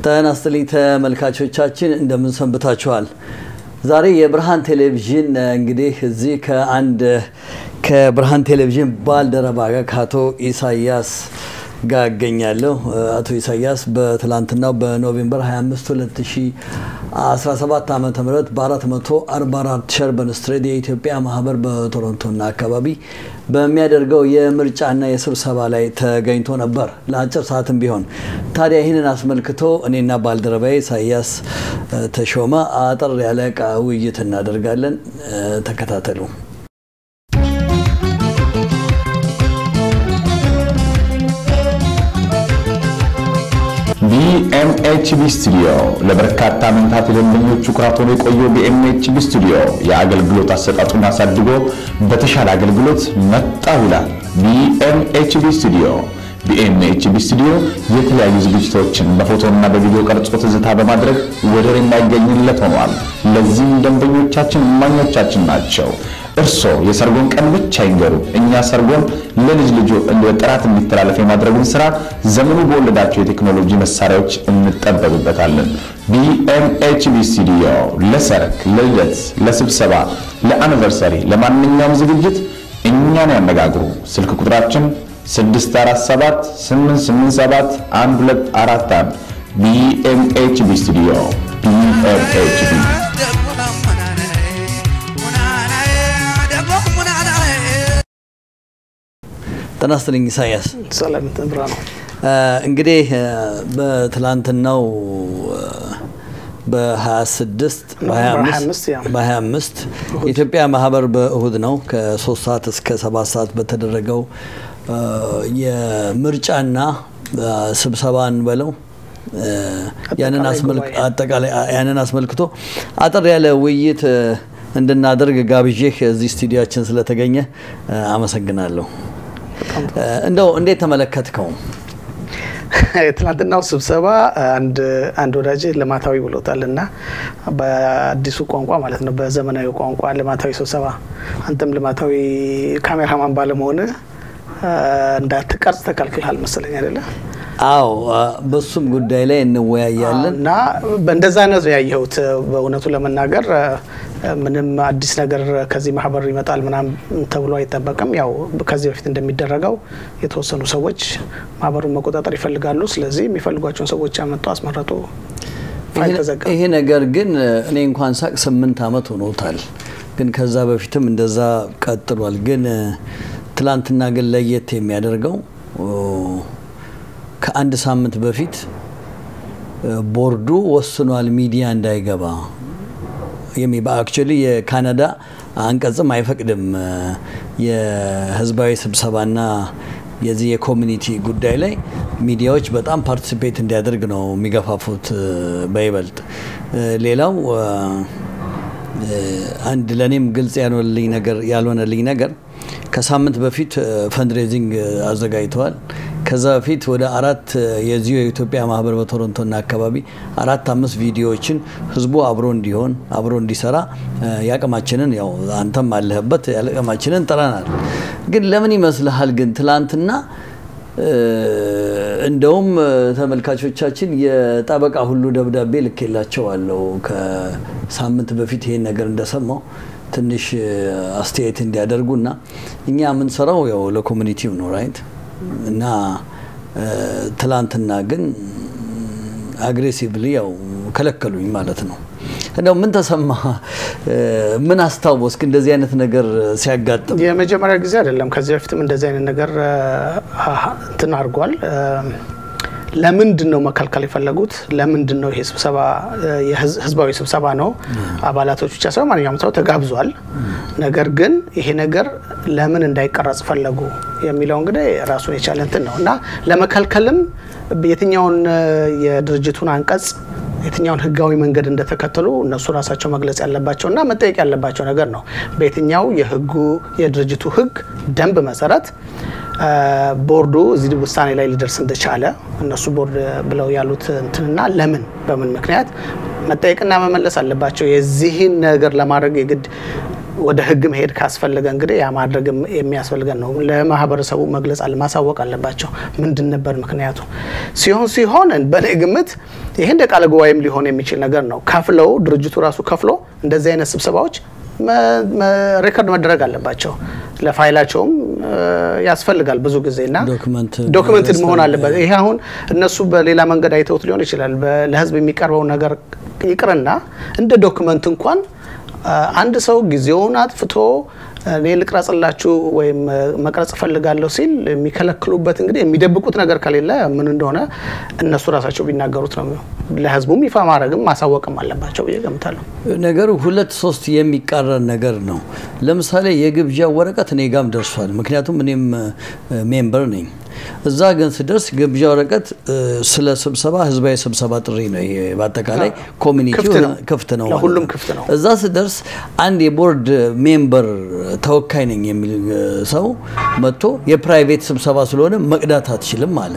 ጤና ይስጥልኝ ተመልካቾቻችን እንደምን ሰንብታችኋል? ዛሬ የብርሃን ቴሌቪዥን እንግዲህ እዚህ ከአንድ ከብርሃን ቴሌቪዥን ባልደረባ ጋር ከአቶ ኢሳያስ ጋር እገኛለሁ። አቶ ኢሳያስ በትላንትናው በኖቬምበር 25 2017 ዓ ም በ444 ሸርበን ስትሬት የኢትዮጵያ ማህበር በቶሮንቶና አካባቢ በሚያደርገው የምርጫና የስብሰባ ላይ ተገኝቶ ነበር ለአጭር ሰዓትም ቢሆን። ታዲያ ይህንን አስመልክቶ እኔና ባልደረባዬ ኢሳያስ ተሾመ አጠር ያለ ውይይት እናደርጋለን። ተከታተሉ። ቢኤምኤችቢ ስቱዲዮ ለበርካታ ዓመታት የደንበኞቹ ኩራት ሆኖ የቆየው ቢኤምኤችቢ ስቱዲዮ የአገልግሎት አሰጣጡን አሳድጎ በተሻለ አገልግሎት መጣው ይላል። ቢኤምኤችቢ ስቱዲዮ ቢኤምኤችቢ ስቱዲዮ የተለያዩ ዝግጅቶችን በፎቶና በቪዲዮ ቀርጾ ትዝታ በማድረግ ወደር የማይገኝለት ሆኗል። ለዚህም ደንበኞቻችን እማኞቻችን ናቸው። እርስዎ የሰርጎን ቀን ብቻ ይንገሩ፣ እኛ ሰርጎን ለልጅ ልጆ በጥራት እንዲተላለፍ የማድረጉን ስራ ዘመኑ በወለዳቸው የቴክኖሎጂ መሳሪያዎች እንጠበብበታለን። ቢኤምኤችቢ ስቱዲዮ ለሰርግ፣ ለልደት፣ ለስብሰባ፣ ለአኒቨርሰሪ፣ ለማንኛውም ዝግጅት እኛን ያነጋግሩ። ስልክ ቁጥራችን 647 887 1241 ቢኤምኤችቢ ስቱዲዮ ቢኤምኤችቢ ጤና ይስጥልኝ ኢሳያስ። ሰላም ብራ ነው። እንግዲህ በትላንትናው በ26 በ25 የኢትዮጵያ ማህበር በእሁድ ነው ከ3 ሰዓት እስከ 7 ሰዓት በተደረገው የምርጫና ስብሰባን በለው ያንን አስመልክቶ አጠር ያለ ውይይት እንድናደርግ ጋብዤህ እዚህ ስቱዲያችን ስለተገኘ አመሰግናለሁ። እንደው እንዴት ተመለከትከው? የትናንትናው ስብሰባ አንድ ወዳጅ ልማታዊ ብሎታል እና በአዲሱ ቋንቋ ማለት ነው፣ በዘመናዊ ቋንቋ ልማታዊ ስብሰባ። አንተም ልማታዊ ካሜራማን ባለመሆን እንዳትቀርጽ ተከልክልሃል መሰለኝ አይደለ? አዎ በሱም ጉዳይ ላይ እንወያያለን እና እንደዛ ነው ያየሁት። በእውነቱ ለመናገር ምንም አዲስ ነገር ከዚህ ማህበር ይመጣል ምናምን ተብሎ አይጠበቅም። ያው ከዚህ በፊት እንደሚደረገው የተወሰኑ ሰዎች ማህበሩን መቆጣጠር ይፈልጋሉ። ስለዚህ የሚፈልጓቸውን ሰዎች ያመጡ አስመረጡ፣ ፋይል ተዘጋ። ይሄ ነገር ግን እኔ እንኳን ሳቅ ስምንት ዓመት ሆኖታል። ግን ከዛ በፊትም እንደዛ ቀጥሏል። ግን ትላንትና ግን ለየት የሚያደርገው ከአንድ ሳምንት በፊት ቦርዱ ወስኗል ሚዲያ እንዳይገባ የሚ በአክቹዋሊ የካናዳ አንቀጽም አይፈቅድም የህዝባዊ ስብሰባና የዚህ የኮሚኒቲ ጉዳይ ላይ ሚዲያዎች በጣም ፓርቲሲፔት እንዲያደርግ ነው የሚገፋፉት በይበልጥ ሌላው አንድ ለእኔም ግልጽ ያልሆነልኝ ነገር ያልሆነልኝ ነገር ከሳምንት በፊት ፈንድሬዚንግ አዘጋጅተዋል። ከዛ በፊት ወደ አራት የዚሁ የኢትዮጵያ ማህበር በቶሮንቶና አካባቢ አራት አምስት ቪዲዮዎችን ህዝቡ አብሮ እንዲሆን አብሮ እንዲሰራ ያቅማችንን ያው አንተም አለህበት ያቅማችንን ጥረናል። ግን ለምን ይመስልሃል ግን ትላንትና እንደውም ተመልካቾቻችን የጠበቃ ሁሉ ደብዳቤ ልኬላቸዋለሁ ከሳምንት በፊት ይሄን ነገር እንደሰማው ትንሽ አስተያየት እንዲያደርጉና እኛ የምንሰራው ያው ለኮሚኒቲው ነው ራይት እና ትላንትና ግን አግሬሲቭሊ ያው ከለከሉኝ ማለት ነው። እንደው ምን ተሰማ? ምን አስታወስክ? እንደዚህ አይነት ነገር ሲያጋጥም የመጀመሪያ ጊዜ አይደለም። ከዚህ በፊትም እንደዚህ አይነት ነገር እንትን አድርጓል። ለምንድን ነው መከልከል የፈለጉት? ለምንድን ነው ይሄ ስብሰባ ህዝባዊ ስብሰባ ነው፣ አባላቶች ብቻ ሳይሆን ማንኛውም ሰው ተጋብዟል። ነገር ግን ይሄ ነገር ለምን እንዳይቀረጽ ፈለጉ የሚለው እንግዲህ ራሱን የቻለ እንትን ነው እና ለመከልከልም የትኛውን የድርጅቱን አንቀጽ የትኛውን ህጋዊ መንገድ እንደተከተሉ እነሱ ራሳቸው መግለጽ ያለባቸው እና መጠየቅ ያለባቸው ነገር ነው። በየትኛው የህጉ የድርጅቱ ህግ ደንብ መሰረት ቦርዱ እዚህ ውሳኔ ላይ ሊደርስ እንደቻለ እነሱ ቦርድ ብለው ያሉት እንትንና ለምን በምን ምክንያት መጠየቅና መመለስ አለባቸው። የዚህን ነገር ለማድረግ የግድ ወደ ህግ መሄድ ካስፈለገ እንግዲህ ያ ማድረግ የሚያስፈልገን ነው። ለማህበረሰቡ መግለጽ አለ ማሳወቅ አለባቸው። ምንድን ነበር ምክንያቱ ሲሆን ሲሆን በእኔ ግምት ይሄ እንደ ቃለ ጉባኤም ሊሆን የሚችል ነገር ነው። ከፍለው ድርጅቱ ራሱ ከፍሎ እንደዚህ አይነት ስብሰባዎች ሬከርድ መደረግ አለባቸው። ለፋይላቸውም ያስፈልጋል ብዙ ጊዜ እና ዶክመንትድ መሆን አለበት። ይሄ አሁን እነሱ በሌላ መንገድ አይተውት ሊሆን ይችላል። ለህዝብ የሚቀርበው ነገር ይቅርና እንደ ዶክመንት እንኳን አንድ ሰው ጊዜውን አጥፍቶ እኔ ልቅረጽላችሁ ወይም መቅረጽ እፈልጋለሁ ሲል የሚከለክሉበት እንግዲህ የሚደብቁት ነገር ከሌለ ምን እንደሆነ እነሱ ራሳቸው ቢናገሩት ነው። ለህዝቡም ይፋ ማድረግም ማሳወቅም አለባቸው ብዬ ገምታለሁ። ነገሩ ሁለት ሶስት የሚቃረን ነገር ነው። ለምሳሌ የግብዣ ወረቀት እኔ ጋም ደርሷል። ምክንያቱም እኔም ሜምበር ነኝ። እዛ ግን ስደርስ ግብዣ ወረቀት ስለ ስብሰባ ህዝባዊ ስብሰባ ጥሪ ነው። ይሄ በአጠቃላይ ኮሚኒቲው ክፍት ነው፣ ለሁሉም ክፍት ነው። እዛ ስደርስ አንድ የቦርድ ሜምበር ተወካይ ነኝ የሚል ሰው መጥቶ የፕራይቬት ስብሰባ ስለሆነ መቅዳት አትችልም አለ።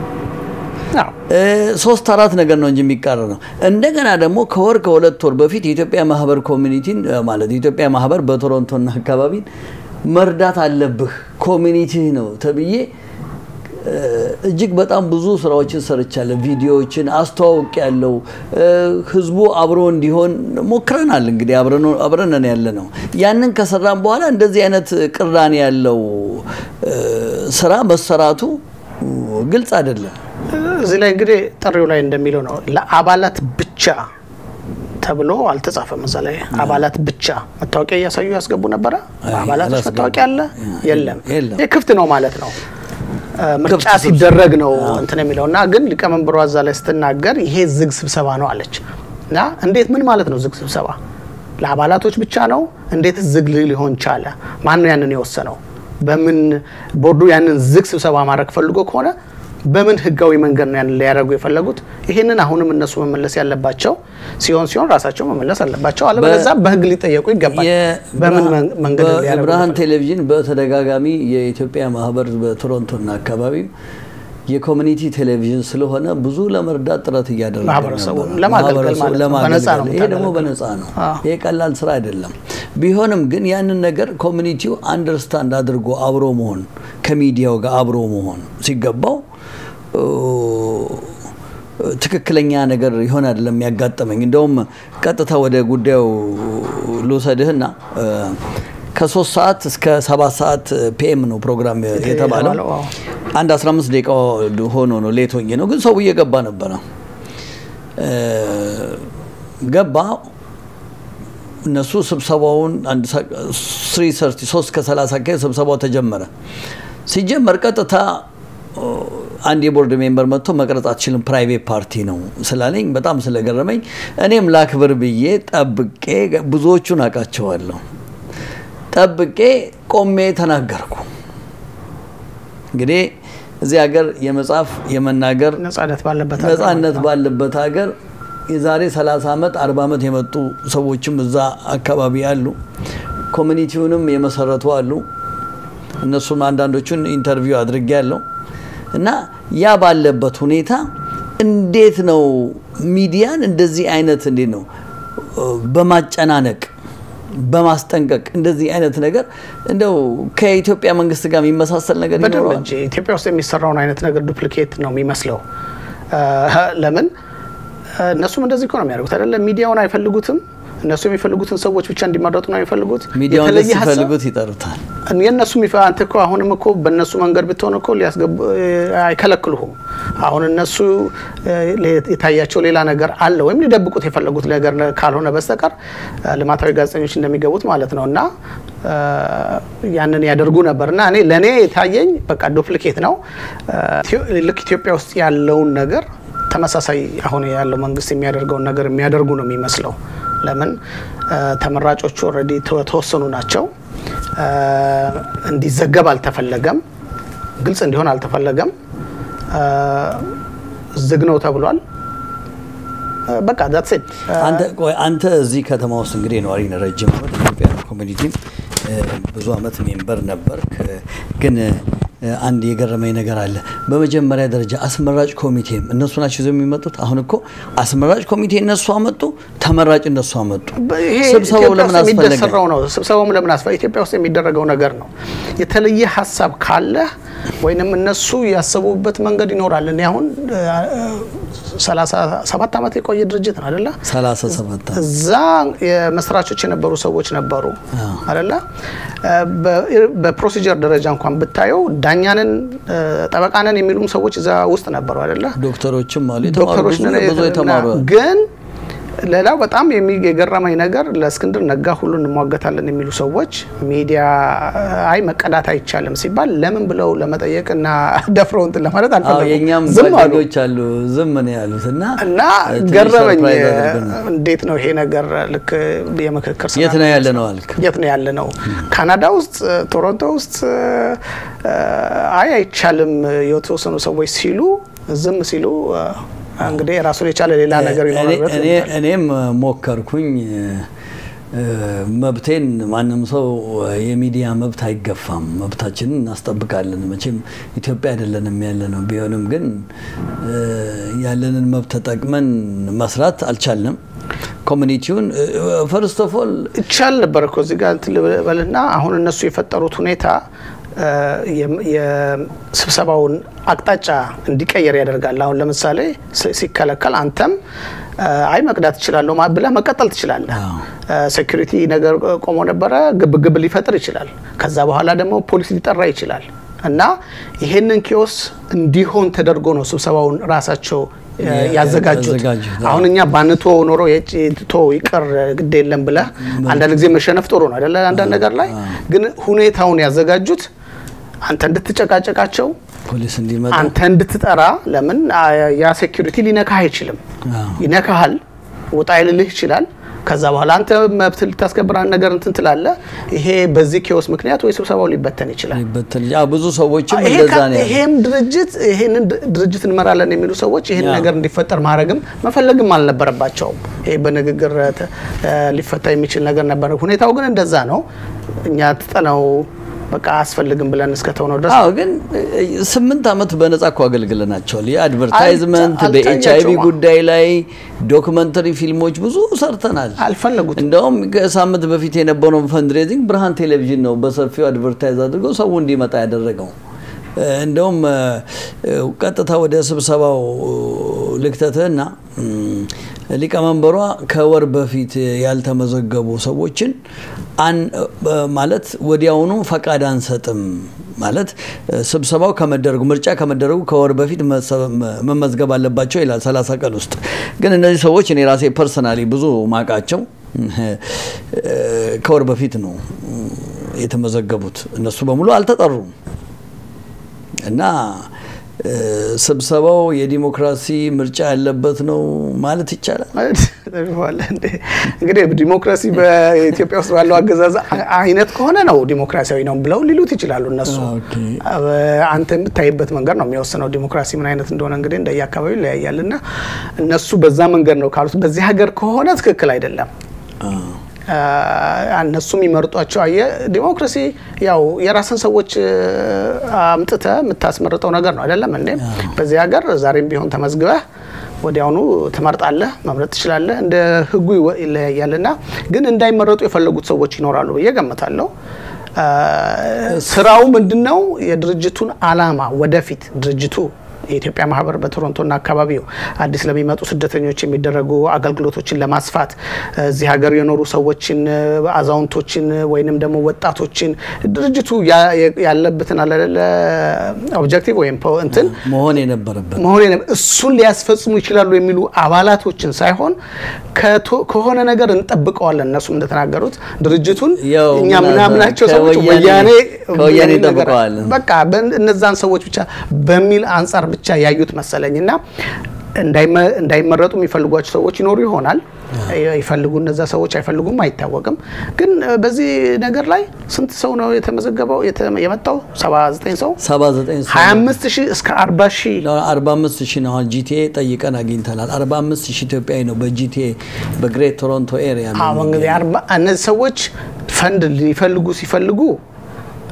ሶስት አራት ነገር ነው እንጂ የሚቃረን ነው። እንደገና ደግሞ ከወር ከሁለት ወር በፊት የኢትዮጵያ ማህበር ኮሚኒቲን ማለት የኢትዮጵያ ማህበር በቶሮንቶና አካባቢን መርዳት አለብህ ኮሚኒቲ ነው ተብዬ እጅግ በጣም ብዙ ስራዎችን ሰርቻለሁ። ቪዲዮዎችን አስተዋውቅ ያለው ህዝቡ አብሮ እንዲሆን ሞክረናል። እንግዲህ አብረነን ያለ ነው። ያንን ከሰራን በኋላ እንደዚህ አይነት ቅራኔ ያለው ስራ መሰራቱ ግልጽ አይደለም። እዚህ ላይ እንግዲህ ጥሪው ላይ እንደሚለው ነው ለአባላት ብቻ ተብሎ አልተጻፈም። እዛ ላይ አባላት ብቻ መታወቂያ እያሳዩ ያስገቡ ነበረ። አባላቶች መታወቂያ አለ የለም? ይህ ክፍት ነው ማለት ነው። ምርጫ ሲደረግ ነው እንትን የሚለው እና ግን ሊቀመንበሯ እዛ ላይ ስትናገር ይሄ ዝግ ስብሰባ ነው አለች። እና እንዴት ምን ማለት ነው ዝግ ስብሰባ? ለአባላቶች ብቻ ነው? እንዴት ዝግ ሊሆን ቻለ? ማን ነው ያንን የወሰነው? በምን ቦርዱ ያንን ዝግ ስብሰባ ማድረግ ፈልጎ ከሆነ በምን ህጋዊ መንገድ ነው ያንን ሊያደርጉ የፈለጉት? ይህንን አሁንም እነሱ መመለስ ያለባቸው ሲሆን ሲሆን ራሳቸው መመለስ አለባቸው። አለበለዚያ በህግ ሊጠየቁ ይገባል። በምን መንገድ ሊያደርጉ ብርሃን ቴሌቪዥን በተደጋጋሚ የኢትዮጵያ ማህበር በቶሮንቶና አካባቢ የኮሚኒቲ ቴሌቪዥን ስለሆነ ብዙ ለመርዳት ጥረት እያደረገ ማህበረሰቡን ለማገልገል ማለት ነው። በነፃ ነው ይሄ ደግሞ በነፃ ነው። ይሄ ቀላል ስራ አይደለም። ቢሆንም ግን ያንን ነገር ኮሚኒቲው አንደርስታንድ አድርጎ አብሮ መሆን ከሚዲያው ጋር አብሮ መሆን ሲገባው ትክክለኛ ነገር ይሆን አይደለም ያጋጠመኝ። እንደውም ቀጥታ ወደ ጉዳዩ ልውሰድህና ከሶስት ሰዓት እስከ ሰባት ሰዓት ፒኤም ነው ፕሮግራም የተባለው። አንድ 15 ደቂቃ ሆኖ ነው ሌት ሆኜ ነው፣ ግን ሰው እየገባ ነበረ። ገባ እነሱ ስብሰባውን ስሪ ሰርቲ ሶስት ከሰላሳ አካባቢ ስብሰባው ተጀመረ። ሲጀመር ቀጥታ አንድ የቦርድ ሜምበር መጥቶ መቅረጽ አትችልም ፕራይቬት ፓርቲ ነው ስላለኝ በጣም ስለገረመኝ እኔም ላክብር ብዬ ጠብቄ ብዙዎቹን አውቃቸዋለሁ። ጠብቄ ቆሜ ተናገርኩ። እንግዲህ እዚህ ሀገር የመጻፍ የመናገር ነጻነት ባለበት ነጻነት ባለበት ሀገር የዛሬ 30 ዓመት 40 ዓመት የመጡ ሰዎችም እዛ አካባቢ አሉ። ኮሚኒቲውንም የመሰረቱ አሉ። እነሱም አንዳንዶቹን ኢንተርቪው አድርጌ ያለው እና ያ ባለበት ሁኔታ እንዴት ነው ሚዲያን እንደዚህ አይነት እንዴት ነው በማጨናነቅ በማስጠንቀቅ እንደዚህ አይነት ነገር እንደው ከኢትዮጵያ መንግስት ጋር የሚመሳሰል ነገር በደንብ እንጂ ኢትዮጵያ ውስጥ የሚሰራውን አይነት ነገር ዱፕሊኬት ነው የሚመስለው። ለምን እነሱም እንደዚህ እኮ ነው የሚያደርጉት አይደለም? ሚዲያውን አይፈልጉትም። እነሱ የሚፈልጉትን ሰዎች ብቻ እንዲመረጡ ነው የሚፈልጉት። ሚዲያውን ሲፈልጉት ይጠሩታል። የእነሱ አንተ እኮ አሁንም እኮ በእነሱ መንገድ ብትሆን እኮ ሊያስገቡ አይከለክሉሁም። አሁን እነሱ የታያቸው ሌላ ነገር አለ ወይም ሊደብቁት የፈለጉት ነገር ካልሆነ በስተቀር ልማታዊ ጋዜጠኞች እንደሚገቡት ማለት ነው እና ያንን ያደርጉ ነበር እና እኔ ለእኔ የታየኝ በቃ ዱፕሊኬት ነው። ልክ ኢትዮጵያ ውስጥ ያለውን ነገር ተመሳሳይ አሁን ያለው መንግስት የሚያደርገውን ነገር የሚያደርጉ ነው የሚመስለው። ለምን ተመራጮቹ ኦልሬዲ ተወሰኑ ናቸው። እንዲዘገብ አልተፈለገም፣ ግልጽ እንዲሆን አልተፈለገም። ዝግ ነው ተብሏል። በቃ ዛትስ ኢት። አንተ እዚህ ከተማ ውስጥ እንግዲህ ነዋሪ ነህ፣ ረጅም ዓመት ኢትዮጵያ ኮሚኒቲም ብዙ ዓመት ሜምበር ነበር። ግን አንድ የገረመኝ ነገር አለ። በመጀመሪያ ደረጃ አስመራጭ ኮሚቴም እነሱ ናቸው ይዘው የሚመጡት። አሁን እኮ አስመራጭ ኮሚቴ እነሱ አመጡ፣ ተመራጭ እነሱ አመጡ። ይሄ ስብሰባው ኢትዮጵያ ለምን ውስጥ አስፈለገ? የሚደሰራው ነው። ስብሰባውም ለምን አስፈለገ? ኢትዮጵያ ውስጥ የሚደረገው ነገር ነው። የተለየ ሀሳብ ካለ ወይንም እነሱ ያሰቡበት መንገድ ይኖራል። እኔ አሁን ሰላሳ ሰባት ዓመት የቆየ ድርጅት ነው አደለ? 37 እዛ የመስራቾች የነበሩ ሰዎች ነበሩ አደለ? በፕሮሲጀር ደረጃ እንኳን ብታየው ዳኛንን ጠበቃንን የሚሉም ሰዎች እዛ ውስጥ ነበሩ አደለ? ዶክተሮችም አሉ የተማሩ ዶክተሮች ብዙ ነን ብዙ የተማሩ ግን ሌላው በጣም የሚ- የገረመኝ ነገር ለእስክንድር ነጋ ሁሉ እንሟገታለን የሚሉ ሰዎች ሚዲያ አይ መቀዳት አይቻልም ሲባል ለምን ብለው ለመጠየቅ እና ደፍረው እንትን ለማለት አዎ አልፈለጉም። የእኛም ዝም አሉ ጓደኞች አሉ ዝም ነው ያሉት እና እና ትንሽ ገረመኝ። ሰርፕራይዝ አድርጎናል። እንዴት ነው ይሄ ነገር ልክ የምክክር ስራ የት ነው ያለ ነው አልክ? የት ነው ያለ ነው? ካናዳ ውስጥ ቶሮንቶ ውስጥ አይ አይቻልም የተወሰኑ ሰዎች ሲሉ ዝም ሲሉ እንግዲህ ራሱን የቻለ ሌላ ነገር ይኖራል ብለህ እኔ- ትገምታለህ? እኔም ሞከርኩኝ እ፣ መብቴን ማንም ሰው የሚዲያ መብት አይገፋም፣ መብታችንን እናስጠብቃለን። መቼም ኢትዮጵያ አይደለንም ያለ ነው። ቢሆንም ግን እ፣ ያለንን መብት ተጠቅመን መስራት አልቻልንም። ኮሚኒቲውን ፈርስት ኦፍ ኦል ይቻል ነበር እኮ እዚህ ጋር እንትን ልበልና አሁን እነሱ የፈጠሩት ሁኔታ እ፣ የም- የስብሰባውን አቅጣጫ እንዲቀየር ያደርጋል። አሁን ለምሳሌ ሲ- ሲከለከል አንተም እ፣ አይ መቅዳት እችላለሁ ማ- ብለህ መቀጠል ትችላለህ። ሴኩሪቲ ነገር ቆሞ ነበረ፣ ግብ ግብ ሊፈጥር ይችላል። ከዛ በኋላ ደግሞ ፖሊስ ሊጠራ ይችላል። እና ይሄንን ኪዮስ እንዲሆን ተደርጎ ነው ስብሰባውን ራሳቸው እ፣ ያዘጋጁት። ያዘጋጁት። አሁን እኛ ባንቶ ኖሮ የጭቶ ይቅር ግድ የለም ብለህ አንዳንድ ጊዜ መሸነፍ ጥሩ ነው አይደለ? አንዳንድ ነገር ላይ ግን ሁኔታውን ያዘጋጁት አንተ እንድትጨቃጨቃቸው ፖሊስ እንዲመጣ አንተ እንድትጠራ ለምን አ- ያ ሴኩሪቲ ሊነካህ አይችልም። አዎ። ይነካሃል፣ ውጣ ይልልህ ይችላል። ከዛ በኋላ አንተ መብት ልታስከብር አንድ ነገር እንትን ትላለህ። ይሄ በዚህ ኬዎስ ምክንያት ወይ ስብሰባው ሊበተን ይችላል። ሊበተን ያ ብዙ ሰዎችም ይሄ እንደዛ ካ- ነው ያሉት። ይሄም ድርጅት ይሄንን ድ- ድርጅት እንመራለን የሚሉ ሰዎች ይሄን ያ። ነገር እንዲፈጠር ማድረግም መፈለግም አልነበረባቸውም። ይሄ በንግግር ተ- እ ሊፈታ የሚችል ነገር ነበር። ሁኔታው ግን እንደዛ ነው። እኛ ትጠነው በቃ አያስፈልግም ብለን እስከተውነው ድረስ አዎ ግን እ፣ ስምንት ዓመት በነጻ እኮ አገልግለናቸዋል። የአድቨርታይዝመንት አልተ- በኤች አይቪ አልታያቸውም። ጉዳይ ላይ ዶክመንተሪ ፊልሞች ብዙ ሰርተናል። አልፈለጉትም። እንደውም ከሳምንት በፊት የነበረውን ፈንድሬዚንግ ብርሃን ቴሌቪዥን ነው በሰፊው አድቨርታይዝ አድርገው ሰው እንዲመጣ ያደረገው። እ፣ እንደውም እ፣ እ፣ ቀጥታ ወደ ስብሰባው ልክተትህና እም፣ ሊቀመንበሯ ከወር በፊት ያልተመዘገቡ ሰዎችን አን- እ፣ ማለት ወዲያውኑ ፈቃድ አንሰጥም ማለት እ፣ ስብሰባው ከመደረጉ ምርጫ ከመደረጉ ከወር በፊት መሰ- መ- መመዝገብ አለባቸው ይላል 30 ቀን ውስጥ። ግን እነዚህ ሰዎች እኔ ራሴ ፐርሰናሊ ብዙ ማቃቸው ከወር በፊት ነው የተመዘገቡት። እነሱ በሙሉ አልተጠሩም እና እ፣ ስብሰባው የዲሞክራሲ ምርጫ ያለበት ነው ማለት ይቻላል። ተሽፏል እንዴ? እንግዲህ ዲሞክራሲ በኢትዮጵያ ውስጥ ባለው አገዛዝ አ- አይነት ከሆነ ነው ዲሞክራሲያዊ ነው ብለው ሊሉት ይችላሉ እነሱ። ኦኬ። አ- አንተ የምታይበት መንገድ ነው የሚወስነው ዲሞክራሲ ምን አይነት እንደሆነ እንግዲህ እንደየአካባቢው ይለያያል። እና እነሱ በዛ መንገድ ነው ካሉት በዚህ ሀገር ከሆነ ትክክል አይደለም። አ- እነሱ የሚመርጧቸው አየ ዲሞክራሲ ያው የራስን ሰዎች አምጥተ የምታስመርጠው ነገር ነው አይደለም እንዴ? በዚህ ሀገር ዛሬም ቢሆን ተመዝግበህ ወዲያውኑ ትመርጣለህ፣ መምረጥ ትችላለህ። እንደ ህጉ ይወ- ይለያያልና ግን እንዳይመረጡ የፈለጉት ሰዎች ይኖራሉ ብዬ ገምታለሁ። አ፣ ስራው ምንድን ነው? የድርጅቱን አላማ ወደፊት ድርጅቱ የኢትዮጵያ ማህበር በቶሮንቶና አካባቢው አዲስ ለሚመጡ ስደተኞች የሚደረጉ አገልግሎቶችን ለማስፋት እዚህ ሀገር የኖሩ ሰዎችን፣ አዛውንቶችን ወይንም ደግሞ ወጣቶችን ድርጅቱ ያ- ያለበትን አለለ ኦብጀክቲቭ ወይም ፖ- እንትን መሆን የነበረበት መሆን የነ- እሱን ሊያስፈጽሙ ይችላሉ የሚሉ አባላቶችን ሳይሆን ከቶ- ከሆነ ነገር እንጠብቀዋለን። እነሱም እንደተናገሩት ድርጅቱን ያው እኛ ምናልባት ምናምናቸው ሰዎች ከወያኔ- ወያኔ ከወያኔ የሚል ነገር- እንጠብቀዋለን። በቃ በን- እነዛን ሰዎች ብቻ በሚል አንጻር ብቻ ያዩት መሰለኝ እና እንዳይመ- እንዳይመረጡ የሚፈልጓቸው ሰዎች ይኖሩ ይሆናል። ይፈልጉ እነዛ ሰዎች አይፈልጉም አይታወቅም። ግን እ፣ በዚህ ነገር ላይ ስንት ሰው ነው የተመዘገበው የተ- የመጣው? 79 ሰው 79 ሰው 25 ሺህ እስከ 40 ሺህ 45 ሺህ ነው። አሁን ጂቲኤ ጠይቀን አግኝተናል። 45 ሺህ ኢትዮጵያዊ ነው በጂቲኤ በግሬት ቶሮንቶ ኤሪያ ነው አዎ እንግዲህ አርባ እነዚህ ሰዎች ፈንድ ሊፈልጉ ሲፈልጉ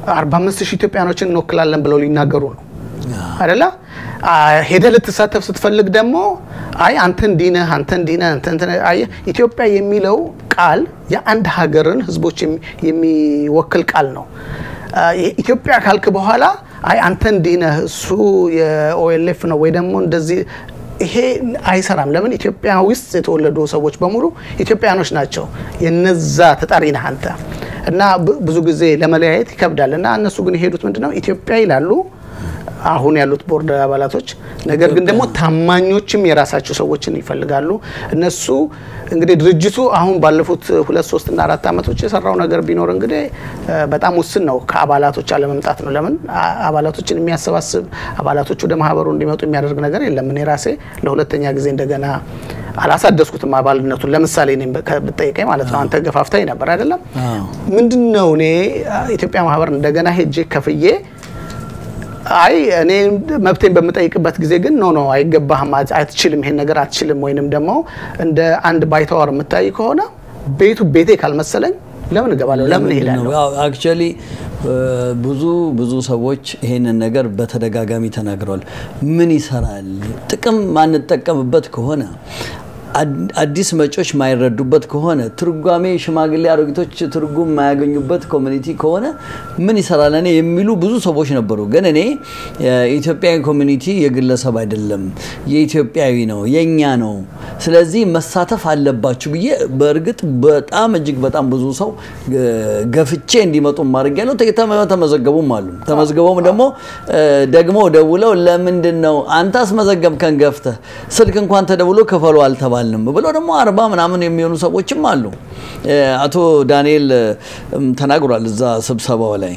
45 ሺህ ኢትዮጵያኖችን እንወክላለን ብለው ሊናገሩ ነው አይደለ? ሄደ ልትሳተፍ ስትፈልግ ደግሞ አይ አንተ እንዲህ ነህ አንተ እንዲህ ነህ አንተ እንትን አየህ፣ ኢትዮጵያ የሚለው ቃል የአንድ ሀገርን ህዝቦች የሚወክል ቃል ነው። ኢትዮጵያ ካልክ በኋላ አይ አንተ እንዲህ ነህ እሱ የኦኤልኤፍ ነው ወይ ደግሞ እንደዚህ ይሄ አይሰራም። ለምን ኢትዮጵያ ውስጥ የተወለዱ ሰዎች በሙሉ ኢትዮጵያኖች ናቸው። የነዛ ተጠሪ ነህ አንተ እና ብዙ ጊዜ ለመለያየት ይከብዳል። እና እነሱ ግን የሄዱት ምንድነው ኢትዮጵያ ይላሉ አሁን ያሉት ቦርድ አባላቶች ነገር ግን ደግሞ ታማኞችም የራሳቸው ሰዎችን ይፈልጋሉ። እነሱ እንግዲህ ድርጅቱ አሁን ባለፉት ሁለት ሶስት እና አራት ዓመቶች የሰራው ነገር ቢኖር እንግዲህ በጣም ውስን ነው። ከአባላቶች አለመምጣት ነው። ለምን አባላቶችን የሚያሰባስብ አባላቶች ወደ ማህበሩ እንዲመጡ የሚያደርግ ነገር የለም። እኔ ራሴ ለሁለተኛ ጊዜ እንደገና አላሳደስኩትም አባልነቱን። ለምሳሌ እኔም ብጠይቀኝ ማለት ነው አንተ ገፋፍታኝ ነበር አይደለም። ምንድን ነው እኔ ኢትዮጵያ ማህበር እንደገና ሄጄ ከፍዬ አይ እኔ መብቴን በምጠይቅበት ጊዜ ግን ኖ ኖ አይገባህም፣ አትችልም፣ ይሄን ነገር አትችልም፣ ወይንም ደግሞ እንደ አንድ ባይተዋር የምታይ ከሆነ ቤቱ ቤቴ ካልመሰለኝ ለምን እገባለሁ? ለምን እሄዳለሁ? አክቹዋሊ ብዙ ብዙ ሰዎች ይሄንን ነገር በተደጋጋሚ ተናግረዋል። ምን ይሰራል? ጥቅም ማንጠቀምበት ከሆነ አዲስ መጮች ማይረዱበት ከሆነ ትርጓሜ ሽማግሌ አሮጊቶች ትርጉም የማያገኙበት ኮሚኒቲ ከሆነ ምን ይሰራል እኔ የሚሉ ብዙ ሰዎች ነበሩ። ግን እኔ የኢትዮጵያዊ ኮሚኒቲ የግለሰብ አይደለም፣ የኢትዮጵያዊ ነው፣ የኛ ነው። ስለዚህ መሳተፍ አለባችሁ ብዬ በእርግጥ በጣም እጅግ በጣም ብዙ ሰው ገፍቼ እንዲመጡ ማድረግ ያለው ተመዘገቡም አሉ። ተመዝግበውም ደግሞ ደግሞ ደውለው ለምንድን ነው አንተ አስመዘገብከን ገፍተህ ስልክ እንኳን ተደውሎ ክፈሉ አልተባል አልንም ብለው ደግሞ አርባ ምናምን የሚሆኑ ሰዎችም አሉ። አቶ ዳንኤል ተናግሯል እዛ ስብሰባው ላይ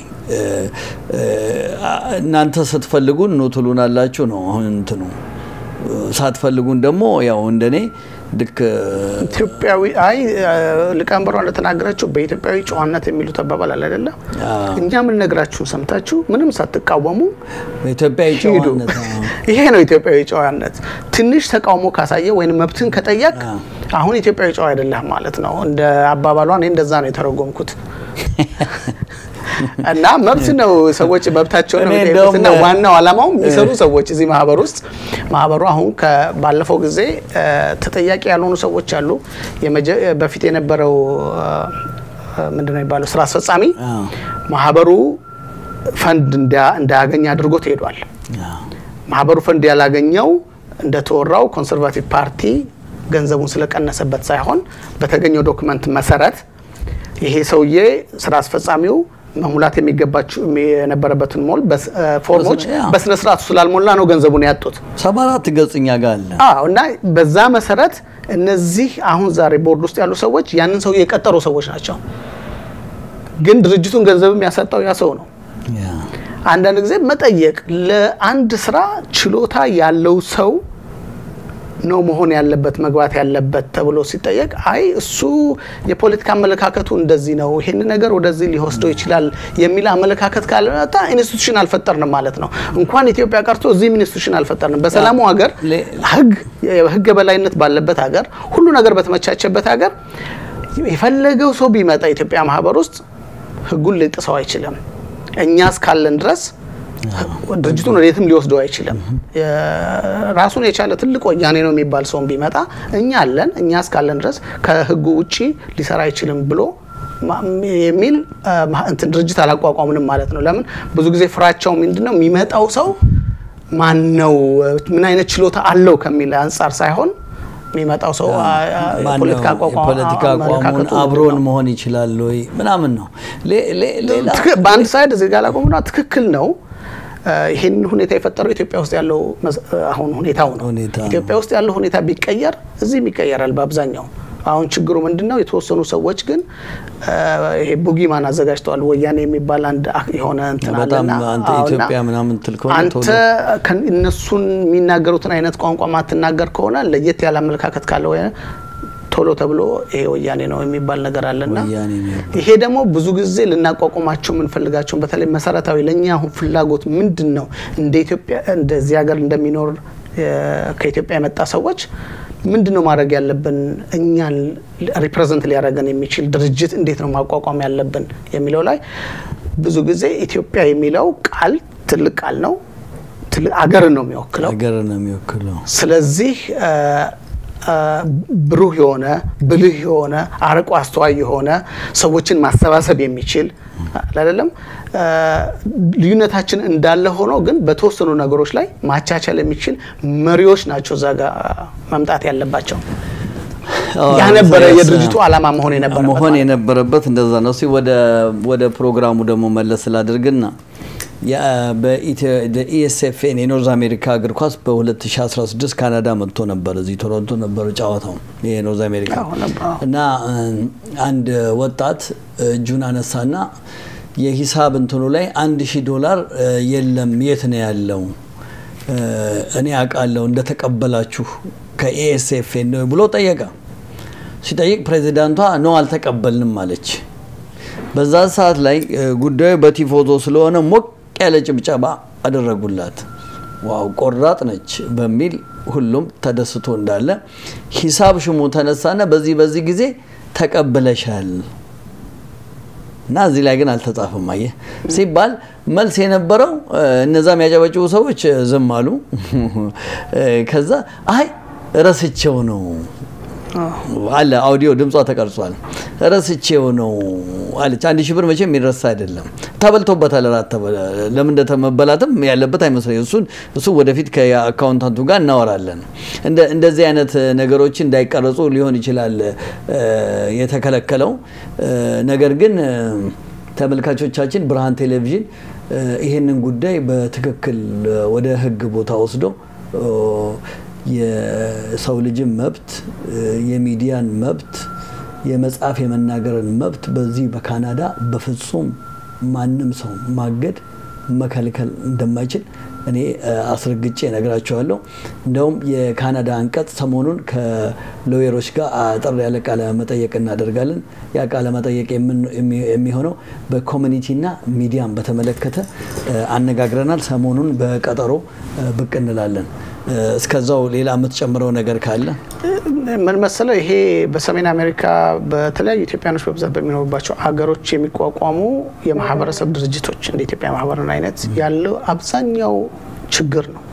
እናንተ ስትፈልጉን ኑ ትሉናላችሁ ነው። አሁን እንትኑ ሳትፈልጉን ደግሞ ያው እንደኔ ልክ ኢትዮጵያዊ አይ ሊቀመንበሯ እንደተናገረችው በኢትዮጵያዊ ጨዋነት የሚሉት አባባል አለ አይደለ? እኛ የምንነግራችሁን ሰምታችሁ ምንም ሳትቃወሙ በኢትዮጵያዊ ሂዱ። ጨዋነት ይሄ ነው ኢትዮጵያዊ ጨዋነት። ትንሽ ተቃውሞ ካሳየ ወይም መብትን ከጠየቅ አሁን ኢትዮጵያዊ ጨዋ አይደለህ ማለት ነው። እንደ አባባሏ እኔ እንደዛ ነው የተረጎምኩት። እና መብት ነው። ሰዎች መብታቸውን ነው እኔ የሚጠይቁት እና እንደውም- ዋናው ዓላማው የሚሰሩ ሰዎች እዚህ ማህበር ውስጥ ማህበሩ አሁን ባለፈው ጊዜ እ፣ ተጠያቂ ያልሆኑ ሰዎች አሉ። የመጀ- በፊት የነበረው እ፣ ምንድን ነው የሚባለው ስራ አስፈጻሚ አዎ። ማህበሩ ፈንድ እንዳ- እንዳያገኝ አድርጎት ሄዷል። ማህበሩ ፈንድ ያላገኘው እንደተወራው ኮንሰርቫቲቭ ፓርቲ ገንዘቡን ስለቀነሰበት ሳይሆን በተገኘው ዶክመንት መሰረት ይሄ ሰውዬ ስራ አስፈጻሚው መሙላት የሚገባቸው የነበረበትን ሞል በስ- እ፣ ፎርሞች ያ። በስነ ስርዓቱ ስላልሞላ ነው ገንዘቡን ያጡት። ሰባ አራት ገጽ እኛ ጋር አለ። አዎ እና በዛ መሰረት እነዚህ አሁን ዛሬ ቦርድ ውስጥ ያሉ ሰዎች ያንን ሰው የቀጠሩ ሰዎች ናቸው። ግን ድርጅቱን ገንዘብ የሚያሰጠው ያ ሰው ነው። ያ። አንዳንድ ጊዜ መጠየቅ ለአንድ ስራ ችሎታ ያለው ሰው ነው መሆን ያለበት መግባት ያለበት ተብሎ ሲጠየቅ አይ እሱ የፖለቲካ አመለካከቱ እንደዚህ ነው፣ ይሄን ነገር ወደዚህ ሊወስደው ይችላል የሚል አመለካከት ካለመጣ ኢንስቲቱሽን አልፈጠርንም ማለት ነው። እንኳን ኢትዮጵያ ቀርቶ እዚህም ኢንስቲቱሽን አልፈጠርንም። በሰላሙ ሀገር ሌ- ህግ የህግ የበላይነት ባለበት ሀገር ሁሉ ነገር በተመቻቸበት ሀገር የፈለገው ሰው ቢመጣ ኢትዮጵያ ማህበር ውስጥ ህጉን ሊጥሰው አይችልም። እኛ እስካለን ድረስ ድርጅቱን ወዴትም ሊወስደው አይችልም። ራሱን የቻለ ትልቅ ወያኔ ነው የሚባል ሰውን ቢመጣ እኛ አለን፣ እኛ እስካለን ድረስ ከህጉ ውጪ ሊሰራ አይችልም ብሎ ማ- የሚል አ፣ ማ- እንትን ድርጅት አላቋቋምንም ማለት ነው። ለምን ብዙ ጊዜ ፍራቻው ምንድን ነው የሚመጣው ሰው ማን ነው ምን አይነት ችሎታ አለው ከሚል አንጻር ሳይሆን የሚመጣው ሰው አ፣ አ፣ ማነው የፖለቲካ አቋቋም የፖለቲካ አቋሙን አመለካከቱ ምንድን አብሮን ነው? መሆን ይችላል ወይ ምናምን ነው። ሌ- ሌ- ሌላ ትክ- በአንድ ሳይድ እዚህ ጋር ላቆምና ትክክል ነው። እ፣ ይህን ሁኔታ የፈጠረው ኢትዮጵያ ውስጥ ያለው መስ- እ፣ አሁን ሁኔታው ነው። ሁኔታ ነው። ኢትዮጵያ ውስጥ ያለው ሁኔታ ቢቀየር እዚህም ይቀየራል በአብዛኛው። አሁን ችግሩ ምንድን ነው? የተወሰኑ ሰዎች ግን እ፣ ይሄ ቡጊማን አዘጋጅተዋል። ወያኔ የሚባል አንድ አ- የሆነ እንትን በጣም አለና አንተ አዎ፣ እና ኢትዮጵያ ምናምን ትል ከሆነ አንተ ቶሎ ከን- እነሱን የሚናገሩትን አይነት ቋንቋ ማትናገር ከሆነ ለየት ያለ አመለካከት ካለ ወይ ቶሎ ተብሎ ይሄ ወያኔ ነው የሚባል ነገር አለና ወያኔ ነው የሚባል። ይሄ ደግሞ ብዙ ጊዜ ልናቋቁማቸው የምንፈልጋቸውን በተለይ መሰረታዊ ለእኛ አሁን ፍላጎት ምንድን ነው እንደ ኢትዮጵያ እንደዚህ ሀገር እንደሚኖር እ፣ ከኢትዮጵያ የመጣ ሰዎች ምንድን ነው ማድረግ ያለብን እኛን ሪፕሬዘንት ሊያደርገን የሚችል ድርጅት እንዴት ነው ማቋቋም ያለብን የሚለው ላይ ብዙ ጊዜ ኢትዮጵያ የሚለው ቃል ትልቅ ቃል ነው። ትልቅ አገርን ነው የሚወክለው። ሀገር ነው የሚወክለው። ስለዚህ አ፣ አ፣ ብሩህ የሆነ ብልህ የሆነ አርቆ አስተዋይ የሆነ ሰዎችን ማሰባሰብ የሚችል አይደለም። አ፣ ልዩነታችን እንዳለ ሆኖ ግን በተወሰኑ ነገሮች ላይ ማቻቻል የሚችል መሪዎች ናቸው እዛ ጋ መምጣት ያለባቸው። ያ ነበረ የድርጅቱ ዓላማ መሆን የነበረበት መሆን ማለት ነው። የነበረበት እንደዛ ነው። እስኪ ወደ ወደ ፕሮግራሙ ደግሞ መለስ ስላድርግና በኢኤስኤፍኤን የኖርዝ አሜሪካ እግር ኳስ በ2016 ካናዳ መጥቶ ነበር። እዚህ ቶሮንቶ ነበር ጨዋታው የኖርዝ አሜሪካ አዎ ነበር። እና እ፣ አንድ ወጣት እጁን አነሳና የሂሳብ እንትኑ ላይ አንድ ሺህ ዶላር እ፣ የለም የት ነው ያለው እ፣ እኔ አውቃለሁ እንደተቀበላችሁ ከኢኤስኤፍኤን ነው ብሎ ጠየቀ። ሲጠይቅ ፕሬዚዳንቷ ነው አልተቀበልንም አለች። በዛ ሰዓት ላይ እ፣ ጉዳዩ በቲፎዞ ስለሆነ ሞቅ ያለ ጭብጨባ አደረጉላት። ዋው ቆራጥ ነች በሚል ሁሉም ተደስቶ እንዳለ ሂሳብ ሽሙ ተነሳና በዚህ በዚህ ጊዜ ተቀብለሻል እና እዚህ ላይ ግን አልተጻፈም። አየህ ሲባል መልስ የነበረው እ፣ እነዛ የሚያጨበጭቡ ሰዎች እ፣ ዝም አሉ። እ፣ ከዛ አይ ረስቼው ነው አለ አውዲዮ ድምጿ ተቀርጿል። ረስቼው ነው አለች። አንድ ሺህ ብር መቼም የሚረሳ አይደለም። ተበልቶበታል። ራት ተበላ ለምን እንደተመበላትም ያለበት አይመስለኝ። እሱን እሱ ወደፊት ከአካውንታንቱ ጋር እናወራለን። እንደ እንደዚህ አይነት ነገሮች እንዳይቀረጹ ሊሆን ይችላል እ፣ የተከለከለው እ፣ ነገር ግን እ፣ ተመልካቾቻችን ብርሃን ቴሌቪዥን እ፣ ይሄንን ጉዳይ በትክክል እ፣ ወደ ሕግ ቦታ ወስዶ እ፣ የሰው ልጅን መብት እ፣ የሚዲያን መብት የመጻፍ የመናገርን መብት በዚህ በካናዳ በፍጹም ማንም ሰው ማገድ መከልከል እንደማይችል እኔ እ፣ አስረግጬ ነግራቸዋለሁ። እንደውም የካናዳ አንቀጽ ሰሞኑን ከሎየሮች ጋር አጠር ያለ ቃለ መጠየቅ እናደርጋለን። ያ ቃለ መጠየቅ የምን- የሚ- የሚሆነው በኮሚኒቲና ሚዲያን በተመለከተ እ፣ አነጋግረናል። ሰሞኑን በቀጠሮ እ፣ ብቅ እንላለን። እ፣ እስከዛው ሌላ የምትጨምረው ነገር ካለ ምን መሰለው ይሄ በሰሜን አሜሪካ በተለያዩ ኢትዮጵያኖች በብዛት በሚኖሩባቸው አገሮች የሚቋቋሙ የማህበረሰብ ድርጅቶች እንደ ኢትዮጵያ ማህበርን አይነት ያለው አብዛኛው ችግር ነው።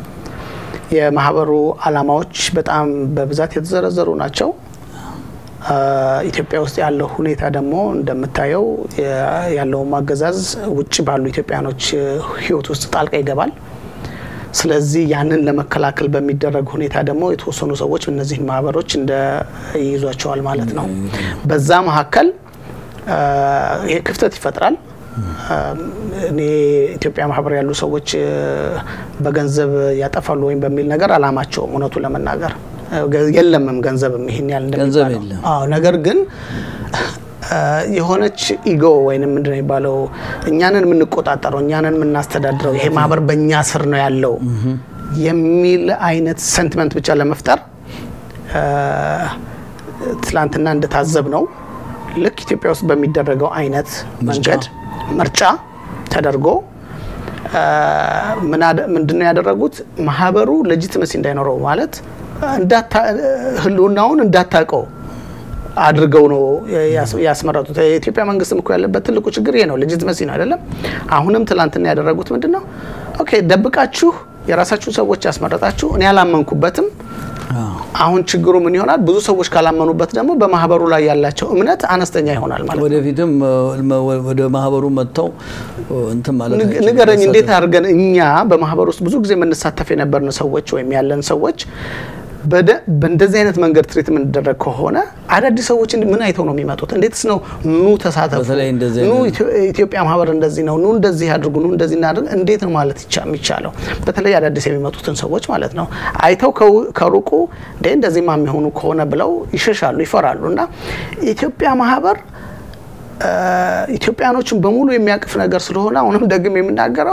የማህበሩ አላማዎች በጣም በብዛት የተዘረዘሩ ናቸው። አ፣ ኢትዮጵያ ውስጥ ያለው ሁኔታ ደግሞ እንደምታየው የ- ያለውን አገዛዝ ውጭ ባሉ ኢትዮጵያኖች እ፣ ህይወት ውስጥ ጣልቃ ይገባል። ስለዚህ ያንን ለመከላከል በሚደረግ ሁኔታ ደግሞ የተወሰኑ ሰዎች እነዚህን ማህበሮች እንደ ይይዟቸዋል ማለት ነው። በዛ መካከል አ፣ ይሄ ክፍተት ይፈጥራል። አ፣ እኔ ኢትዮጵያ ማህበር ያሉ ሰዎች እ፣ በገንዘብ ያጠፋሉ ወይም በሚል ነገር አላማቸውም። እውነቱ ለመናገር እ፣ ገ- የለምም ገንዘብም ይሄን ያህል ገንዘብ እንደሚባለው የለም። አዎ ነገር ግን አ፣ የሆነች ኢጎ ወይንም ምንድን ነው የሚባለው እኛንን የምንቆጣጠረው እኛንን የምናስተዳድረው ይሄ ማህበር በእኛ ስር ነው ያለው የሚል አይነት ሰንቲመንት ብቻ ለመፍጠር አ፣ ትላንትና እንደታዘብ ነው ልክ ኢትዮጵያ ውስጥ በሚደረገው አይነት መንገድ ምርጫ ተደርጎ አ፣ ምን አደ- ምንድነው ያደረጉት ማህበሩ ሌጂትመሲ እንዳይኖረው ማለት እንዳታ- ህልውናውን እንዳታውቀው አድርገው ነው ያስ- ያስመረጡት። የኢትዮጵያ መንግስትም እኮ ያለበት ትልቁ ችግር ይሄ ነው፣ ሌጂትመሲ ነው አይደለም። አሁንም ትላንትና ያደረጉት ምንድን ነው? ኦኬ ደብቃችሁ የራሳችሁን ሰዎች ያስመረጣችሁ፣ እኔ አላመንኩበትም። አሁን ችግሩ ምን ይሆናል? ብዙ ሰዎች ካላመኑበት ደግሞ በማህበሩ ላይ ያላቸው እምነት አነስተኛ ይሆናል ማለት ነው። ወደፊትም እ፣ መ- ወደ ማህበሩ መጥተው እ፣ እንትን ማለት ንግ- አይችሉም። ንገረኝ እንዴት አድርገን እኛ በማህበር ውስጥ ብዙ ጊዜ የምንሳተፍ የነበርን ሰዎች ወይም ያለን ሰዎች በደ- በእንደዚህ አይነት መንገድ ትሪት የምንደረግ ከሆነ አዳዲስ ሰዎች እንድ- ምን አይተው ነው የሚመጡት? እንዴትስ ነው ኑ ተሳተፉ፣ በተለይ እንደዚህ ኑ አይነት- ኢትዮ- ኢትዮጵያ ማህበር እንደዚህ ነው፣ ኑ እንደዚህ አድርጉ፣ ኑ እንደዚህ እናድርግ፣ እንዴት ነው ማለት ይቻ- የሚቻለው? በተለይ አዳዲስ የሚመጡትን ሰዎች ማለት ነው አይተው ከው- ከሩቁ እንዴ እንደዚህማ የሚሆኑ ከሆነ ብለው ይሸሻሉ፣ ይፈራሉ። እና ኢትዮጵያ ማህበር አ፣ ኢትዮጵያኖችን በሙሉ የሚያቅፍ ነገር ስለሆነ አሁንም ደግም የምናገረው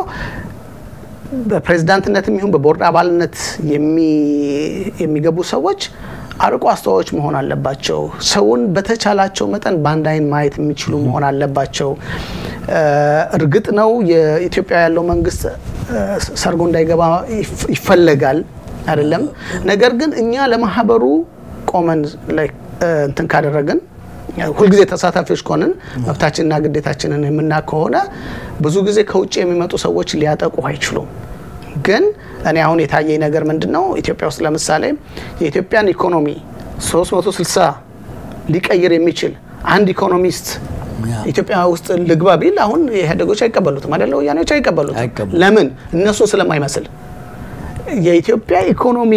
በፕሬዝዳንትነትም ይሁን በቦርድ አባልነት የሚ- የሚገቡ ሰዎች አርቆ አስተዋዮች መሆን አለባቸው። ሰውን በተቻላቸው መጠን በአንድ አይን ማየት የሚችሉ መሆን አለባቸው። እ፣ እርግጥ ነው የኢትዮጵያ ያለው መንግስት እ፣ ሰርጎ እንዳይገባ ይፍ- ይፈለጋል አይደለም። ነገር ግን እኛ ለማህበሩ ቆመን ላይ እ፣ እንትን ካደረግን ሁልጊዜ ተሳታፊዎች ከሆንን መብታችንና ግዴታችንን የምናውቅ ከሆነ ብዙ ጊዜ ከውጭ የሚመጡ ሰዎች ሊያጠቁ አይችሉም። ግን እኔ አሁን የታየኝ ነገር ምንድን ነው? ኢትዮጵያ ውስጥ ለምሳሌ የኢትዮጵያን ኢኮኖሚ 360 ሊቀይር የሚችል አንድ ኢኮኖሚስት ያ። ኢትዮጵያ ውስጥ ልግባ ቢል አሁን ኢህአዴጎች አይቀበሉትም አይደለ? ወያኔዎች አይቀበሉትም። አይቀበሉም። ለምን? እነሱን ስለማይመስል የኢትዮጵያ ኢኮኖሚ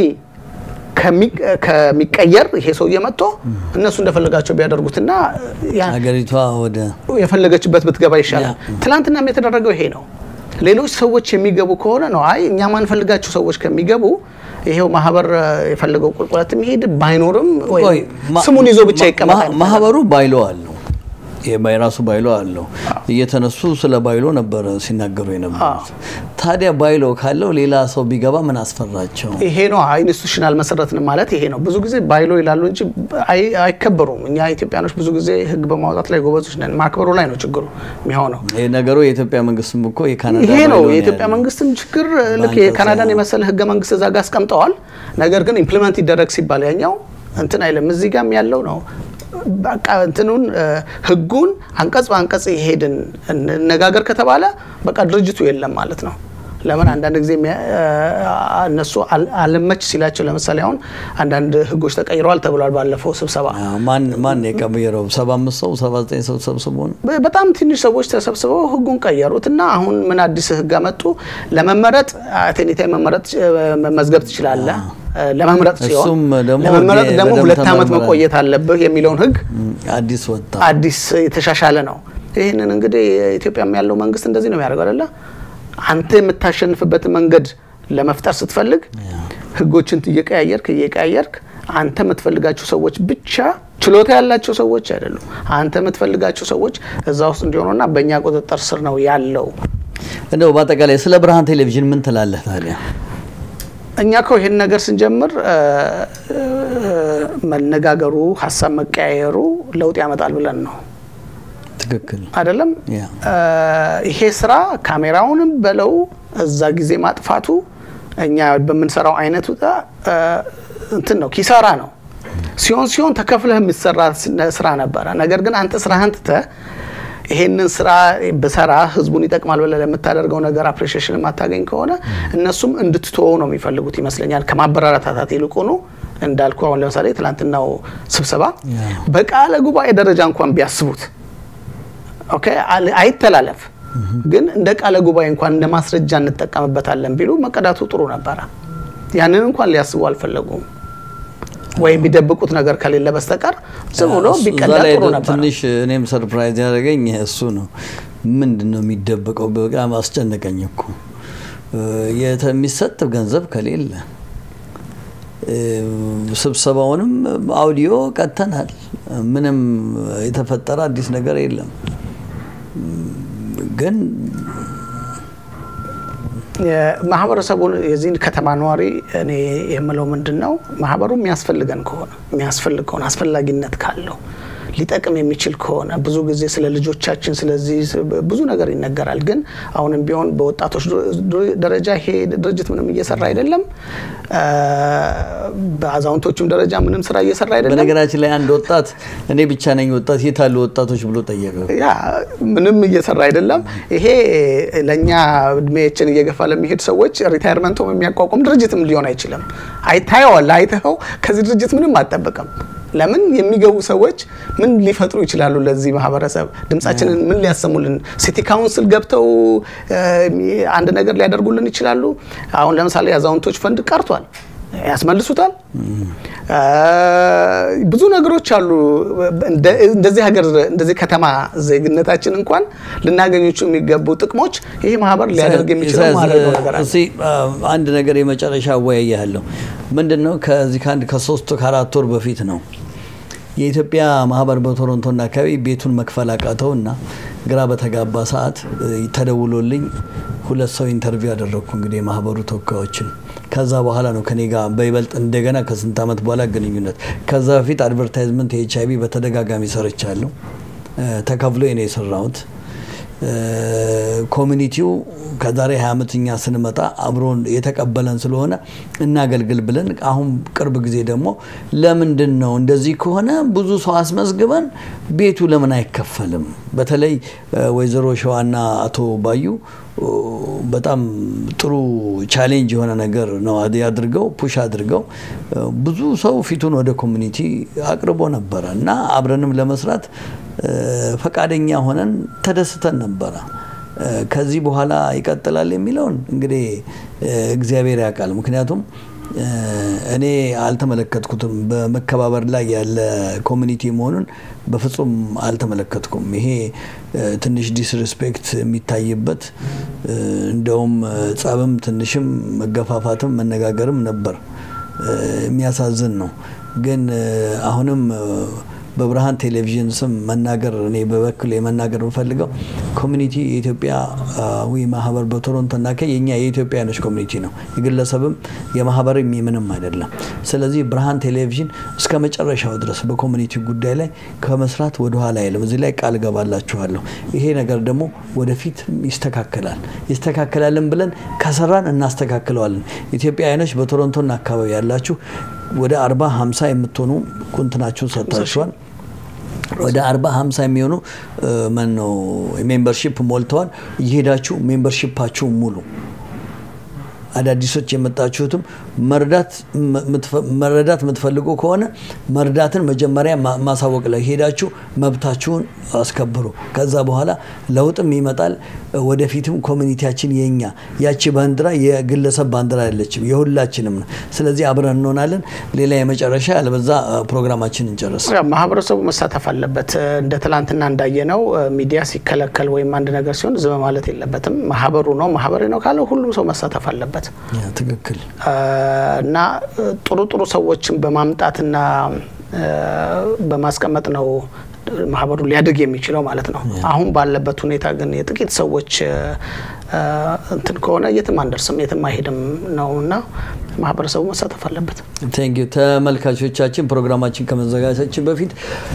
ከሚ- ከሚቀየር ይሄ ሰውዬ መጥቶ እነሱ እንደፈለጋቸው ቢያደርጉትና ያ- ሀገሪቷ ወደ የፈለገችበት ብትገባ ይሻላል። ያ። ትናንትናም የተደረገው ይሄ ነው። ሌሎች ሰዎች የሚገቡ ከሆነ ነው አይ እኛ ማንፈልጋቸው ሰዎች ከሚገቡ ይሄው ማህበር እ፣ የፈለገው ቁልቁለት የሚሄድ ባይኖርም ወይ ቆይ፣ ማ- ስሙን ይዞ ብቻ ማ- ይቀመጣል። ማ- ማህበሩ ባይሎ አለው የራሱ ባይሎ አለው። እየተነሱ ስለ ባይሎ ነበረ ሲናገሩ የነበሩት። ታዲያ ባይሎ ካለው ሌላ ሰው ቢገባ ምን አስፈራቸው? ይሄ ነው ኢንስቲቱሽናል መሰረትን ማለት ይሄ ነው። ብዙ ጊዜ ባይሎ ይላሉ እንጂ አይ- አይከበሩም። እኛ ኢትዮጵያኖች ብዙ ጊዜ ህግ በማውጣት ላይ ጎበዞች ነን። ማክበሩ ላይ ነው ችግሩ የሚሆነው። ይህ ነገሩ የኢትዮጵያ መንግስትም እኮ የካናዳ ይሄ ነው ባይሎ የኢትዮጵያ ያለው። መንግስትም ችግር። ልክ በአንቀጽ የካናዳን ያ- የመሰለ ህገ መንግስት እዛ ጋር አስቀምጠዋል። ነገር ግን ኢምፕሊመንት ይደረግ ሲባል ያኛው እንትን አይልም። እዚህ ጋም ያለው ነው በቃ እንትኑን እ፣ ህጉን አንቀጽ በአንቀጽ ይሄድን እንነጋገር ከተባለ በቃ ድርጅቱ የለም ማለት ነው። ለምን አንዳንድ ጊዜ የሚያ- እ፣ እነሱ አል- አልመች ሲላቸው ለምሳሌ አሁን አንዳንድ ህጎች ተቀይረዋል ተብሏል ባለፈው ስብሰባ አዎ፣ ማን ማን የቀየረው? ሰባ አምስት ሰው ሰባ ዘጠኝ ሰው ሰብስቦ ነው። በ- በጣም ትንሽ ሰዎች ተሰብስበው ህጉን ቀየሩት እና አሁን ምን አዲስ ህግ አመጡ? ለመመረጥ አቴኒታ መመረጥ እ፣ መመዝገብ ትችላለህ እ፣ ለመምረጥ ሲሆን እሱም ደግሞ ለመመረጥ የ- ደግሞ በደንብ ሁለት ዓመት ተመርምሯል። መቆየት አለብህ የሚለውን ህግ እም፣ አዲስ ወጣ። አዲስ የተሻሻለ ነው። ይህንን እንግዲህ ኢትዮጵያም ያለው መንግስት እንደዚህ ነው የሚያደርገው አይደለ? አንተ የምታሸንፍበትን መንገድ ለመፍጠር ስትፈልግ ህጎችን እየቀያየርክ እየቀያየርክ አንተ የምትፈልጋቸው ሰዎች ብቻ ችሎታ ያላቸው ሰዎች አይደሉም። አንተ የምትፈልጋቸው ሰዎች እዛ ውስጥ እንዲሆኑና በእኛ ቁጥጥር ስር ነው ያለው። እንደው በአጠቃላይ ስለ ብርሃን ቴሌቪዥን ምን ትላለህ ታዲያ? እኛ እኮ ይህን ነገር ስንጀምር እ፣ እ፣ መነጋገሩ ሀሳብ መቀያየሩ ለውጥ ያመጣል ብለን ነው ትክክል አይደለም። ያ እ፣ ይሄ ስራ ካሜራውንም በለው እዛ ጊዜ ማጥፋቱ እኛ በምንሰራው አይነት ውጣ እ፣ እንትን ነው ኪሳራ ነው። ሲሆን ሲሆን ተከፍለህ የሚሰራ ስ- ስራ ነበረ። ነገር ግን አንተ ስራህን ትተህ ይሄንን ስራ ብሰራ ህዝቡን ይጠቅማል ብለህ ለምታደርገው ነገር አፕሬሽን የማታገኝ ከሆነ እነሱም እንድትተወው ነው የሚፈልጉት ይመስለኛል። ከማበረታታት ይልቁኑ እንዳልኩ አሁን ለምሳሌ ትናንትናው ስብሰባ ያ። በቃለ ጉባኤ ደረጃ እንኳን ቢያስቡት ኦኬ አል- አይተላለፍ ግን እንደ ቃለ ጉባኤ እንኳን እንደ ማስረጃ እንጠቀምበታለን ቢሉ መቀዳቱ ጥሩ ነበረ። ያንን እንኳን ሊያስቡ አልፈለጉም። ወይም ቢደብቁት ነገር ከሌለ በስተቀር ዝም ብሎ እሱ- ቢቀዳ እዛ ላይ ጥሩ ነበር። ትንሽ እኔም ሰርፕራይዝ ያደረገኝ እሱ ነው። ምንድን ነው የሚደበቀው? በጣም አስጨነቀኝ እኮ እ፣ የተ- የሚሰጥ ገንዘብ ከሌለ እ፣ ስብሰባውንም አውዲዮ ቀጥተናል። ምንም የተፈጠረ አዲስ ነገር የለም። ግን የማህበረሰቡን የዚህን ከተማ ነዋሪ እኔ የምለው ምንድን ነው ማህበሩ የሚያስፈልገን ከሆነ የሚያስፈልግ ከሆነ አስፈላጊነት ካለው ሊጠቅም የሚችል ከሆነ ብዙ ጊዜ ስለ ልጆቻችን ስለዚህ ስ- ብዙ ነገር ይነገራል። ግን አሁንም ቢሆን በወጣቶች ድ- ድ- ደረጃ ይሄ ድርጅት ምንም እየሰራ አይደለም። አ፣ በአዛውንቶቹም ደረጃ ምንም ስራ እየሰራ አይደለም። በነገራችን ላይ አንድ ወጣት እኔ ብቻ ነኝ ወጣት የት አሉ ወጣቶች ብሎ ጠየቀ። ያ ምንም እየሰራ አይደለም። ይሄ ለእኛ እድሜያችን እየገፋ ለሚሄድ ሰዎች ሪታይርመንቶም የሚያቋቁም ድርጅትም ሊሆን አይችልም። አይታየዋል። አይተኸው ከዚህ ድርጅት ምንም አጠብቅም። ለምን የሚገቡ ሰዎች ምን ሊፈጥሩ ይችላሉ? ለዚህ ማህበረሰብ ድምጻችንን ምን ሊያሰሙልን? ሲቲ ካውንስል ገብተው እ፣ አንድ ነገር ሊያደርጉልን ይችላሉ። አሁን ለምሳሌ የአዛውንቶች ፈንድ ቀርቷል። ያስመልሱታል። እ፣ ብዙ ነገሮች አሉ። እንደ- እንደዚህ ሀገር እንደዚህ ከተማ ዜግነታችን እንኳን ልናገኞቹ የሚገቡ ጥቅሞች ይህ ማህበር ሊያደርግ የሚችለው ኢሳያስ፣ ማድረገው ነገር አለ። እስኪ አ፣ አንድ ነገር የመጨረሻ አወያያለሁ። ምንድን ነው ከዚህ ከአንድ ከሶስት ከአራት ወር በፊት ነው የኢትዮጵያ ማህበር በቶሮንቶና አካባቢ ቤቱን መክፈል አቃተው እና ግራ በተጋባ ሰዓት እ፣ ተደውሎልኝ ሁለት ሰው ኢንተርቪው ያደረግኩ እንግዲህ የማህበሩ ተወካዮችን ከዛ በኋላ ነው ከኔ ጋር በይበልጥ እንደገና ከስንት ዓመት በኋላ ግንኙነት ከዛ በፊት አድቨርታይዝመንት የኤች አይቪ በተደጋጋሚ ሰርቻለሁ እ፣ ተከፍሎ ነው የሰራሁት ኮሚኒቲው ከዛሬ 20 ዓመት እኛ ስንመጣ አብሮን የተቀበለን ስለሆነ እናገልግል ብለን አሁን ቅርብ ጊዜ ደግሞ ለምንድን ነው እንደዚህ ከሆነ ብዙ ሰው አስመዝግበን ቤቱ ለምን አይከፈልም? በተለይ ወይዘሮ ሸዋና አቶ ባዩ በጣም ጥሩ ቻሌንጅ የሆነ ነገር ነው አድርገው ፑሽ አድርገው ብዙ ሰው ፊቱን ወደ ኮሚኒቲ አቅርቦ ነበረ እና አብረንም ለመስራት ፈቃደኛ ሆነን ተደስተን ነበረ። ከዚህ በኋላ ይቀጥላል የሚለውን እንግዲህ እግዚአብሔር ያውቃል። ምክንያቱም እኔ አልተመለከትኩትም። በመከባበር ላይ ያለ ኮሚኒቲ መሆኑን በፍጹም አልተመለከትኩም። ይሄ ትንሽ ዲስሪስፔክት የሚታይበት እንደውም ጸብም፣ ትንሽም መገፋፋትም መነጋገርም ነበር። የሚያሳዝን ነው። ግን አሁንም በብርሃን ቴሌቪዥን ስም መናገር እኔ በበኩል የመናገር የምፈልገው ኮሚኒቲ የኢትዮጵያዊ ማህበር በቶሮንቶና ከ የኛ የኢትዮጵያኖች ኮሚኒቲ ነው። የግለሰብም የማህበርም የምንም አይደለም። ስለዚህ ብርሃን ቴሌቪዥን እስከ መጨረሻው ድረስ በኮሚኒቲ ጉዳይ ላይ ከመስራት ወደኋላ የለም። እዚህ ላይ ቃል ገባላችኋለሁ። ይሄ ነገር ደግሞ ወደፊት ይስተካከላል። ይስተካከላልን ብለን ከሰራን እናስተካክለዋለን። ኢትዮጵያውያኖች በቶሮንቶና አካባቢ ያላችሁ ወደ አርባ ሀምሳ የምትሆኑ ቁንትናችሁን ሰጥታችኋል። ወደ አርባ ሀምሳ የሚሆኑ መን ነው ሜምበርሺፕ ሞልተዋል። እየሄዳችሁ ሜምበርሺፓችሁ ሙሉ አዳዲሶች የመጣችሁትም መርዳት የምትፈልጉ ከሆነ መርዳትን መጀመሪያ ማሳወቅ ላይ ሄዳችሁ መብታችሁን አስከብሩ። ከዛ በኋላ ለውጥም ይመጣል። ወደፊትም ኮሚኒቲያችን የኛ ያቺ ባንዲራ የግለሰብ ባንዲራ አይደለችም፣ የሁላችንም ነው። ስለዚህ አብረን እንሆናለን። ሌላ የመጨረሻ ያለበዛ ፕሮግራማችን እንጨርስ። ማህበረሰቡ መሳተፍ አለበት። እንደ ትላንትና እንዳየነው ሚዲያ ሲከለከል ወይም አንድ ነገር ሲሆን ዝም ማለት የለበትም። ማህበሩ ነው ማህበሬ ነው ካለ ሁሉም ሰው መሳተፍ አለበት። ትክክል እና ጥሩ ጥሩ ሰዎችን በማምጣትና በማስቀመጥ ነው ማህበሩ ሊያድግ የሚችለው ማለት ነው። አሁን ባለበት ሁኔታ ግን የጥቂት ሰዎች እንትን ከሆነ የትም አንደርስም፣ የትም አይሄድም ነው እና ማህበረሰቡ መሳተፍ አለበት። ቴንኪዩ ተመልካቾቻችን፣ ፕሮግራማችን ከመዘጋጀታችን በፊት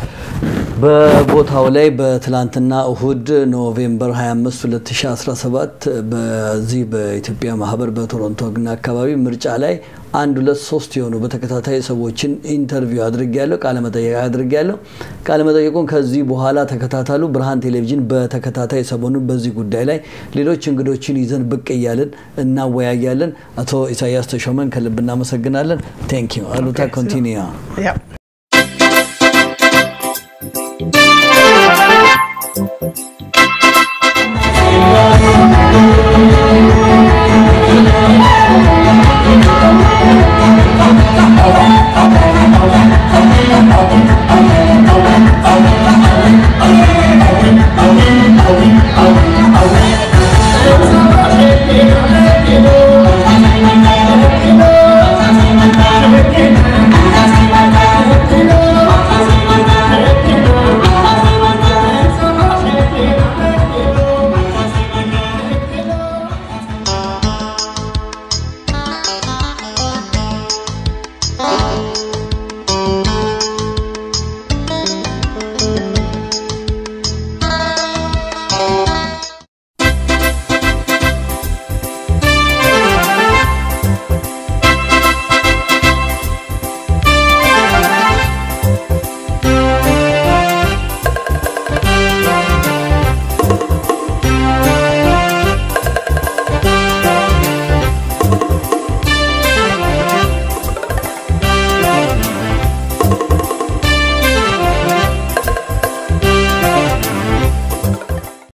በቦታው ላይ በትላንትና እሁድ ኖቬምበር 25 2017 በዚህ በኢትዮጵያ ማህበር በቶሮንቶ ግና አካባቢ ምርጫ ላይ አንድ ሁለት ሶስት የሆኑ በተከታታይ ሰዎችን ኢንተርቪው አድርጌያለሁ፣ ቃለመጠየቅ አድርጌያለሁ። ቃለመጠየቁን ከዚህ በኋላ ተከታተሉ። ብርሃን ቴሌቪዥን በተከታታይ ሰሞኑን በዚህ ጉዳይ ላይ ሌሎች እንግዶችን ይዘን ብቅ እያልን እናወያያለን። አቶ ኢሳያስ ተሾመን ከልብ እናመሰግናለን። ቴንኪዩ አሉታ ኮንቲኒያ